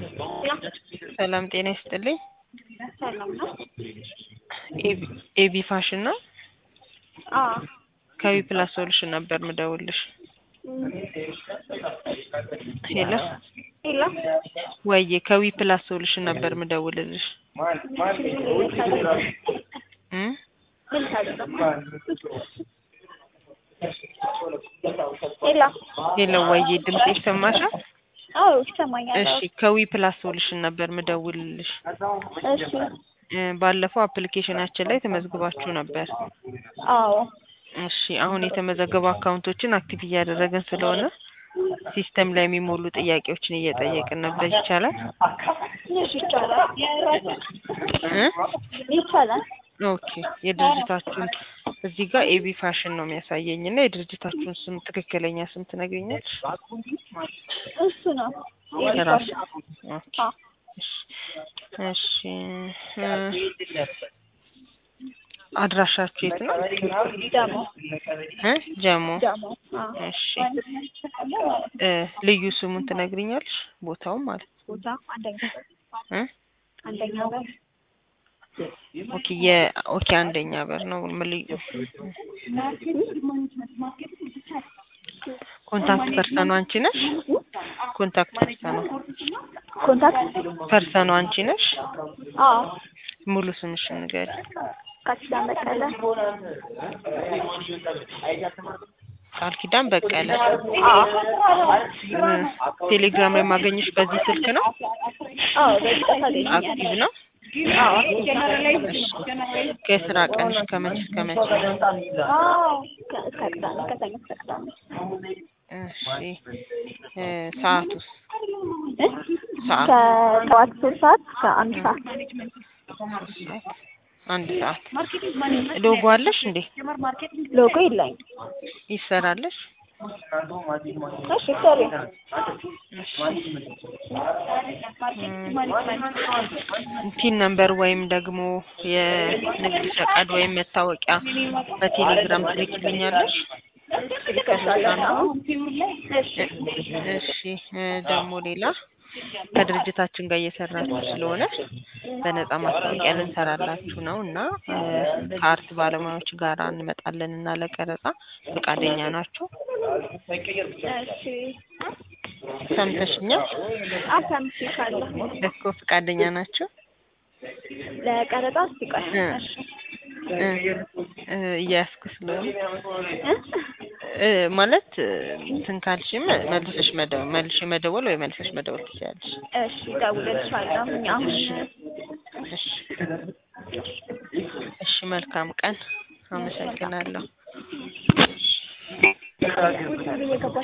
ሰላም ጤና ይስጥልኝ። ሰላም ነው? ኤቢ- ኤቢ ፋሽን ነው? አዎ። ከቢ ፕላስ ሶሉሽን ነበር ምደውልሽ። ሄሎ ሄሎ ወዬ ከዊ ፕላስ ሶሉሽን ነበር ምደውልልሽ። እም ምን ታደርግ? ሄሎ ሄሎ ወዬ ድምጽ ይሰማሻል? አዎ ይሰማኛል። እሺ ከዊ ፕላስ ሶሉሽን ነበር ምደውልልሽ። እሺ እ ባለፈው አፕሊኬሽናችን ላይ ተመዝግባችሁ ነበር። አዎ እሺ አሁን የተመዘገቡ አካውንቶችን አክቲቭ እያደረግን ስለሆነ ሲስተም ላይ የሚሞሉ ጥያቄዎችን እየጠየቅን ነበር። ይቻላል? እሺ ይቻላል። እ ይቻላል። ኦኬ የድርጅታችሁን እዚህ ጋር ኤቢ ፋሽን ነው የሚያሳየኝ እና የድርጅታችሁን ስም ትክክለኛ ስም ትነግሪኛለሽ? እሱ ነው ራሱ ኦኬ አዎ። እሺ እሺ እ አድራሻችሁ የት ነው? ደግሞ እ ጀሞ ደግሞ አዎ እሺ እ ልዩ ስሙን ትነግሪኛለሽ? ቦታውን ማለት ቦታ አንደኛ በር እ አንደኛ በር ኦኬ የ ኦኬ አንደኛ በር ነው ምን ልዩ ኮንታክት ፐርሰኑ አንቺ ነሽ? ኮንታክት ፐርሰኑ ኮንታክት ፐርሰኑ አንቺ ነሽ? አዎ ሙሉ ስምሽን ንገሪ። ቃል ኪዳን በቀለ ቃል ኪዳን በቀለ። አዎ እ ቴሌግራም ላይ ማገኘሽ በዚህ ስልክ ነው? አዎ በዚህ ታገኛለሽ አክቲቭ ነው? አዎ ከስራ ቀንሽ ከመቼ እስከ መቼ? አዎ ከ- እስከ ቅዳሜ ከሰኞ እስከ ቅዳሜ እሺ እ ሰዓቱስ? እ? ሰዓት ከጠዋት ሶስት ሰዓት እስከ አንድ ሰዓት አንድ ሰዓት። ሎጎ አለሽ እንዴ? ሎጎ የለኝም። ይሰራለሽ? እሺ ሶሪ ፒን ነምበር ወይም ደግሞ የንግድ ፈቃድ ወይም መታወቂያ በቴሌግራም ትልኪልኛለሽ? እሺ እ ደግሞ ሌላ ከድርጅታችን ጋር እየሰራችሁ ስለሆነ በነጻ ማስታወቂያ ልንሰራላችሁ ነው እና እ ከአርት ባለሙያዎች ጋር እንመጣለን እና ለቀረጻ ፈቃደኛ ናችሁ? እሺ ሰምተሽኛል? አሰምቼሻለሁ። እኮ ፈቃደኛ ናችሁ? ለቀረጻ እስቲ ቆይ እ እሺ እ እ እያያዝኩ ስለሆነ እ? እ ማለት እ እንትን ካልሽም መልሰሽ መደወል መልሼ መደወል ወይ መልሰሽ መደወል ትችያለሽ። እሺ እደውልልሻለሁ አሁን እሺ እሺ መልካም ቀን። አመሰግናለሁ። እየገባሽ